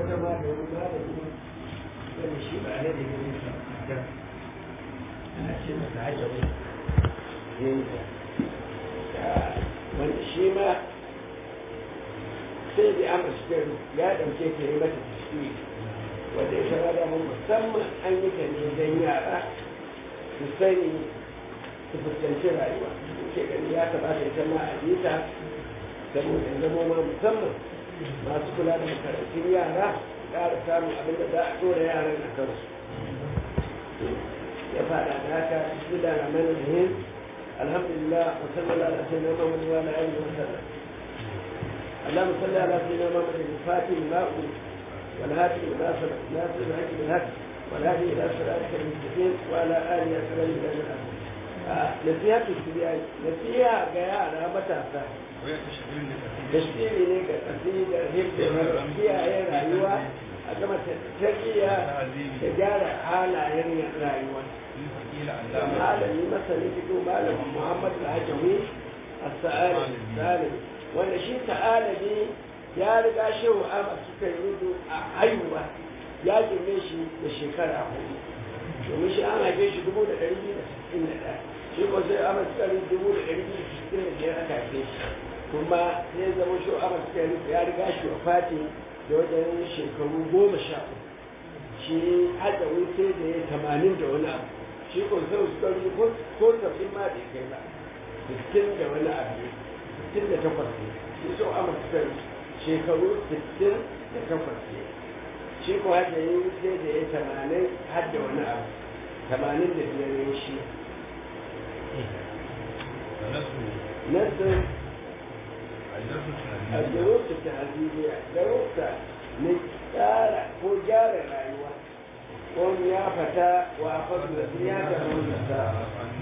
wata ma da wani malami wani shi ba ne da yin sa ana ce masa hajjabi wanda shi ma sai da amma shi ya ɗauke ta yi mata tasiri wanda ya shara da mun musamman an yi ta ne don yara su sani su fuskanci rayuwa ke gani ya kamata ita ma a yi ta saboda zama ma musamman masu kula da makarantun yara ƙara samun abin da za a tura yaran a kansu ya faɗa da haka su da ramar da alhamdulillah wa sallallahu ala sayyidina muhammad wa ala alihi wa sallam اللهم صل على سيدنا محمد الفاتح الماء والهادي الى صراط ناصر الحق بالحق والهادي الى صراطك المستقيم وعلى اله وصحبه اجمعين نصيحة الشريعة نصيحة جاية matasa. tashkili ne ga kasida hibda kiyaye rayuwa a gama tarbiyya da gyara halayen rayuwa malami masani fito malamin muhammad al-hajjawi as-sa'ali salim wanda shi ta'alabi ya riga shehu amma suka yi rudu a haihuwa ya girme shi da shekara hudu domin shi an haife shi dubu da ɗari biyu da sittin da ɗaya shi ko sai amma suka yi dubu da ɗari biyu da sittin da biyar aka haife shi kuma sai zama shi amma suka yi ya riga shi wa fati da wajen shekaru goma sha uku shi hada sai da ya tamanin da wani abu shi ko sai suka yi ko tafi ma da kai ba sittin da wani abu sittin da takwas ne shi so amma suka yi shekaru sittin da takwas ne shi ko hada yi sai da ya tamanin har da wani abu tamanin da biyar ne shi nasu الدروس التهذيبية دروس نجارة هو جارة الأيوة قم يا فتى وأخذ نسيها من النساء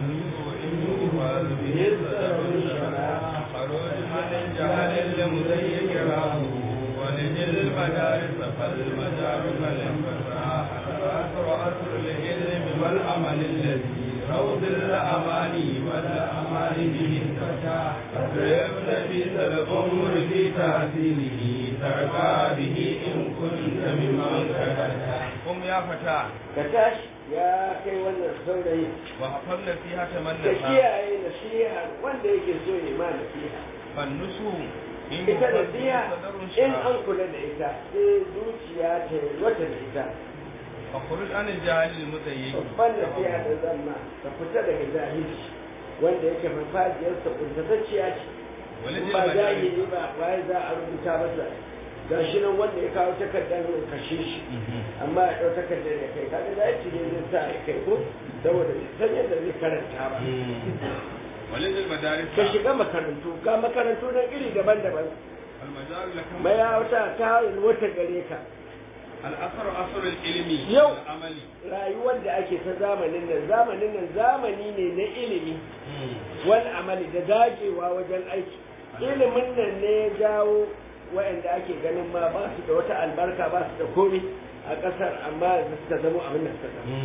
خروج من جهل المزيك راه ونجل المدارس فالمدارس الانفتاح الأسر أسر العلم والعمل الذي روض الأماني والأماني به انفتاح أقرب نبيس الأمر في تحسينه ترقى به إن كنت ممن كتبت قم يا فتى كتاش يا كي wannan saurayi وحفظ نصيحة من ka نسى kiyaye nasiha wanda yake so ya ma nasiha فالنسو إن ita يفضل nasiha صدر in شرع an kula da ita sai zuciya ta yi wata da ita فخرج عن الجاهل المزيك babban nasiha da zama ka fita daga jahilci wanda yake farfajiyarsa kuntatacciya ce ولد ba المدارس jahili ba waye za a rubuta masa ga shi nan wanda ya kawo takardar ya kashe shi amma ya ɗau takardar ya kai kaga da ci ne zai sa ya kai ko saboda bai san yadda zai karanta ba ولد المدارس ka shiga makarantu ga makarantu nan iri daban-daban المجال لكم mayawata ta wata gare ka الأثر أثر العلم يو. والعمل rayuwar da ake ta zamanin nan zamanin nan zamani ne na ilimi wani amali da dagewa wajen aiki ilimin nan ne ya jawo waɗanda ake ganin ma ba su da wata albarka ba su da komi a ƙasar amma da suka zama abin da suka zama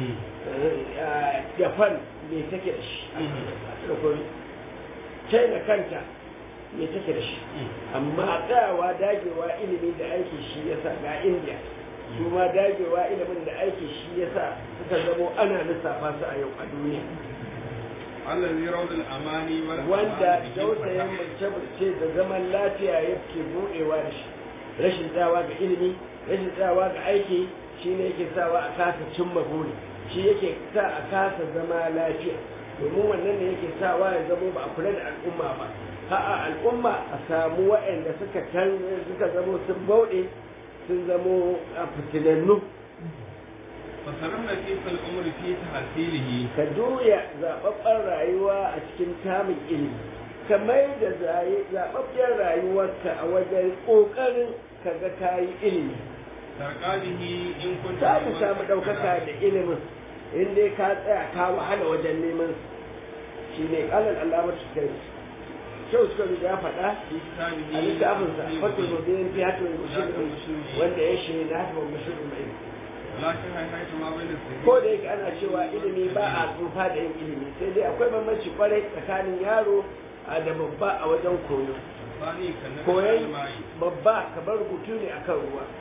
japan me take da shi ba su da komi china kanta me take da shi amma tsayawa dagewa ilimi da aiki shi yasa ga india su ma dagewa ilimin da aiki shi yasa suka zamo ana lissafa su a yau a duniya الذي روض الأماني wanda والأماني dausayin mace da zaman lafiya yake buɗewa da shi rashin tsawa ga ilimi rashin tsawa ga aiki shi ne yake sawa a kasa cimma buri shi yake sa a kasa zama lafiya domin wannan ne yake sawa ya zamo ba a kula da al'umma ba a'a al'umma a samu waɗanda suka can suka zamo sun bauɗe sun zamo a fitinannu فصرفنا كيف الأمر في تحصيله ka juya zaɓaɓɓen rayuwa a cikin tamin ilimi ka mai da zaɓaɓɓen rayuwarka a wajen ƙoƙarin ka ga ka yi ilimi ترقى به إن كنت za ka ممن samu ɗaukaka da ilimin in dai ka tsaya ka wahala wajen neman shi ne ƙalar alamar su kai kyau suka ya faɗa في كتابه a littafinsa fatul mubin fi hatul mushrikin wanda ya shi na hatul mushrikin mai ولكن حيث ما بين السبيل ko da yake ana cewa ilimi ba a tsufa da yin ilimi sai dai akwai bambanci kwarai tsakanin yaro a da babba a wajen koyo الثاني كالنبي koyon الماء babba kamar rubutu ne akan ruwa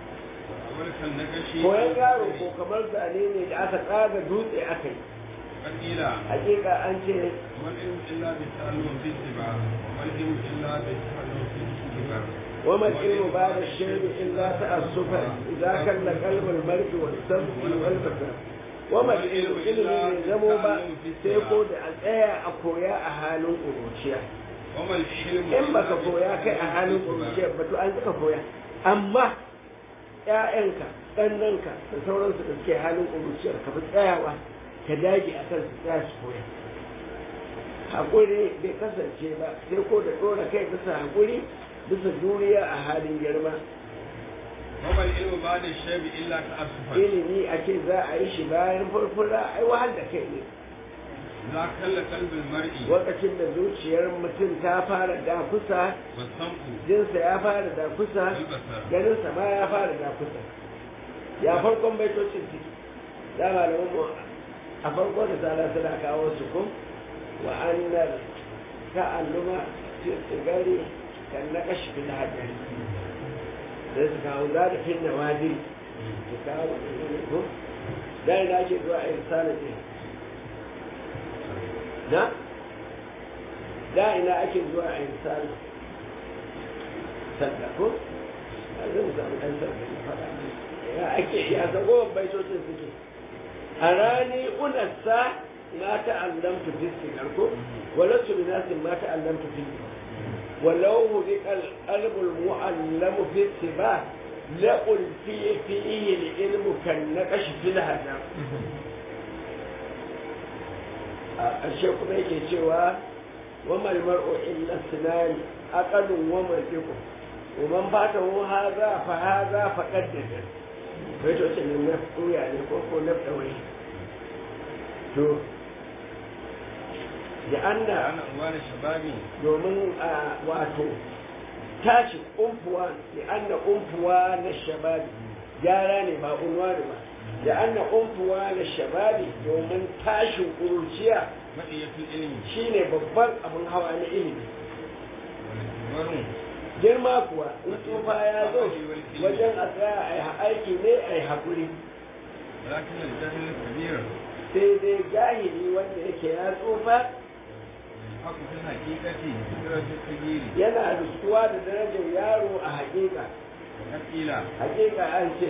amurkan na gashi koyan yaro ko kamar zane ne da aka tsaga dutse aka yi wakila hakika an ce wal ilmu illa bi ta'allum fi tiba wal ilmu illa bi ta'allum fi tiba وما العلم بعد الشيء إلا تأسفا إذا كان قلب المرء والسمع والبصر وما العلم إلا يزمو با سيكو da a tsaya a koya a halin ƙuruciya وما الحلم in baka koya kai a halin ƙuruciya ba to an ka koya amma ƴaƴanka ɗannanka da sauransu da suke halin ƙuruciyar ka fi tsayawa ka dage a kan su tsaya su koya haƙuri bai kasance ba sai ko da ɗora kai bisa haƙuri bisa juriya a halin girma وما العلم بعد الشيب إلا تأسفا ilimi a ce za a yi shi bayan furfura ai wahal da kai ne إذا كل قلب المرء lokacin da zuciyar mutum ta fara dakusa والسمع jinsa ya fara dakusa والبصر ganinsa ma ya fara dakusa ya farkon baitocin ciki da malamin mu a farko da tsara suna kawo su kun wa annar ta'alluma fi sigari kan na kashi fil hajjari sai su kawo za da fin nawadi su kawo ko da ina ake zuwa a irsalin ne na da ina ake zuwa a irsalin sadda ko a zai samu ɗan sadda na faɗa ya ake ya zago baitocin suke a rani unassa ma ta'allamtu fi sigar ko walattu bi nasin ma ta'allamtu fi ولو هدئ القلب المعلم في اتباع لألفي فيه العلم كالنقش في الهدى الشيخ بيك سوى وما المرء إلا السنان أقل ومنطق ومن فاته هذا فهذا فقد ندم بيتو سنين نفتو يعني كوكو نفتوي تو لأن أنا أموال شبابي domin a wato tashi umfuwa da anna umfuwa na shababi gyara ne ba unwani ba da anna umfuwa na shababi domin tashin kuruciya مئية العلم shine babban abin hawa na ilimi والكبر girma kuwa in tsufa ya zo wajen a tsaya a yi aiki ne a yi haƙuri ولكن الجهل الكبير sai dai jahili wanda yake ya tsufa حق في الحقيقة بدرجة التغيير yana riskuwa da darajar yaro a haƙiƙa وقد قيل haƙiƙa an ce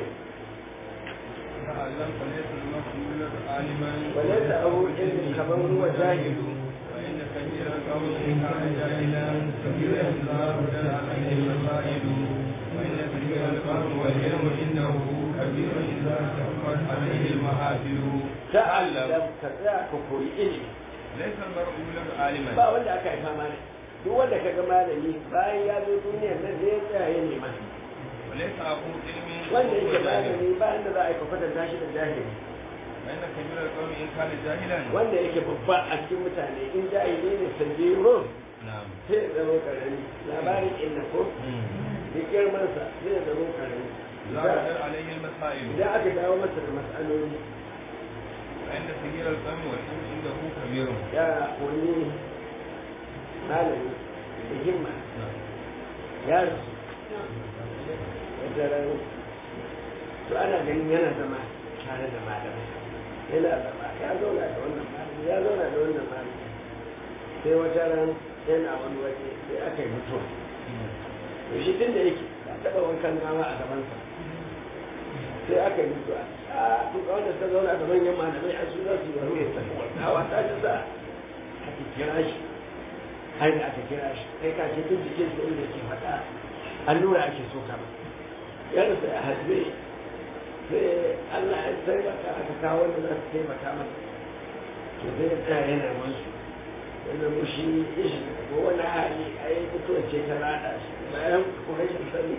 تعلم فليس المسؤول عالما وليس أبو علم كمن هو جاهل وإن كثير القوم إن كان جاهلا كثير لا هدى عليه المسائل وإن كثير القوم والعلم إنه كبير إذا كفت عليه المحافل ta'allam ka tsaya ka koyi ilimi ليس المرء يولد عالما ba wanda aka haifa malami duk wanda ka ga malami bayan ya zo duniyar nan zai tsaya ya nema وليس أبو علم wanda yake وهو جاهل malami bayan da za a yi kwatanta shi da jahili وإن كبير القوم إن كان جاهلا wanda yake babba a cikin mutane in jahili ne sanjiro نعم sai ya zama karami labarin inna ko da girmansa sai ya zama karami لا يقدر عليه المسائل idan aka dawo masa da matsaloli وإن كثير القوم والعلم عنده كبير ya wani malami da himma ya rasu wata rana to ana ganin yana zama tare da malamai yana zama ya zauna da wannan malami ya zauna da wannan malami sai wata rana yana wani waje sai aka yi mutuwa to shi tun da yake ba taɓa wankan gawa a gabansa sai aka yi mutuwa a to ga wanda ta zauna da manyan malamai a su za su yi wani ya tafi gawa ta ji sa aka kira shi har da aka kira shi kai ka ce duk jikin da inda ke faɗa allura ake so kama yana sai a hasbe sai Allah ya taimaka aka kawo wanda za su taimaka masa to sai ya tsaya yana musu wanda mushi ya shiga ko wani hali a yi mutuwa ce ta rada shi bayan kuma rashin sani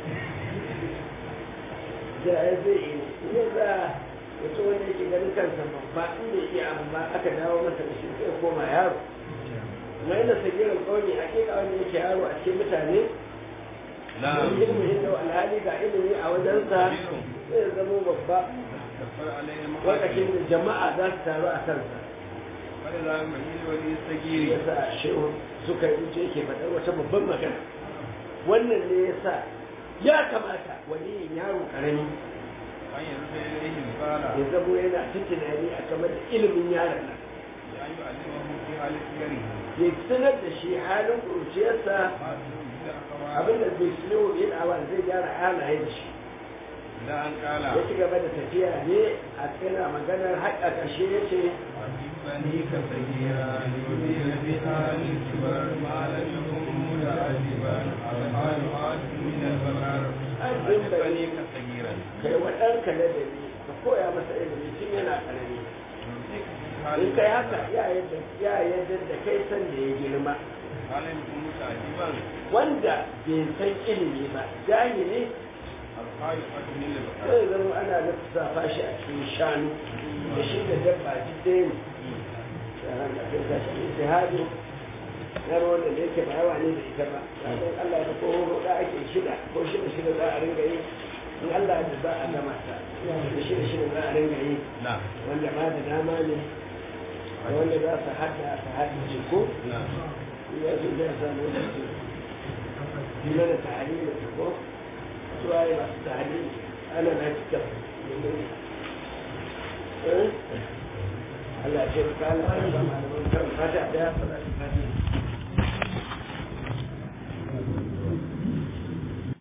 da ya zai yi ne za mutum wanda yake ganin kansa babba in bai iya abu ba aka dawo masa da shi sai koma yaro kuma yana sagirin kauni a keka wanda yake yaro a cikin mutane نعم wani ilmi inda alhali ga ilimi a wajensa sai ya zama babba كفر عليه lokacin المحافل da jama'a za su taru a kansa ولذا مهيل ولي ya السجير sa shehu suka yi wuce yake faɗar wata babban magana wannan ne ya sa ya kamata wani yaro karami أن يرد إليه القال ya zamo yana ta tunani a kamar da ilimin yaron nan بأن يعلمه في حال سيره ya sanar da shi halin ƙuruciyarsa ما تدعو به الأخبار abinda zai shirya wa yin awa zai gyara halaye da shi إلى أن قال ya ci gaba da tafiya ne a tsira maganar haƙa ƙarshe ya ce أحبني كثيرا يدير بها الكبر ما لم يكن متعذبا الحال عاد من البقر أحبني كثيرا kai wa ɗanka ladabi ka koya masa ilimi tun yana ƙarami يمسك في حال in kai haka ya yadda ya yadda da kai san da ya girma ما لم يكن متعذبا wanda bai san ilimi ba jahili الحال عاد من البقر zai zama ana lissafa shi a cikin shanu da shi da dabba duk ɗaya ne yaran da kai sa shi ijtihadi na ruwan da yake ba yawa ne da ita ba dan Allah ya ko hudu da ake shida ko shida shida za a ringa yi in Allah ya za a gama ta da shida shida za a ringa yi نعم wanda ba da dama ne da wanda za su hada su hada ko نعم ya zo da ya samu wani su jina da tahalili da ko su waye masu tahalili ana na cikin Allah ya ce ka Allah ya ba malaman kan fata da ya fara